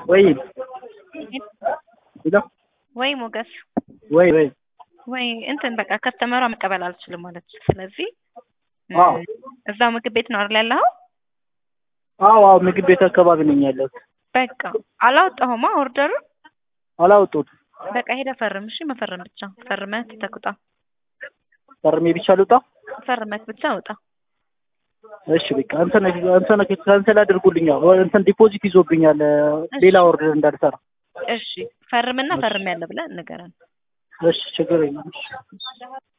ወይ ሄሎ ወይ ሞገስ ወይ ወይ ወይ እንትን በቃ ከስተመሯ መቀበል አልችልም ማለች። ስለዚህ አዎ እዛው ምግብ ቤት ነው አይደል ያለኸው? አዎ አዎ ምግብ ቤት አካባቢ ነኝ ያለሁት። በቃ አላወጣሁማ ኦርደሩን። አላወጡት በቃ ሄደህ ፈርም። እሺ መፈረም ብቻ ፈርመህ ትተህ ውጣ። ፈርሜ ብቻ ልውጣ? ፈርመህ ብቻ ውጣ። እሺ በቃ እንትን እንትን ካንሰል አድርጉልኛል። እንትን ዲፖዚት ይዞብኛል ሌላ ኦርደር እንዳልሰራ። እሺ ፈርምና ፈርም ያለ ብለህ ንገረን። እሺ ችግር የለም።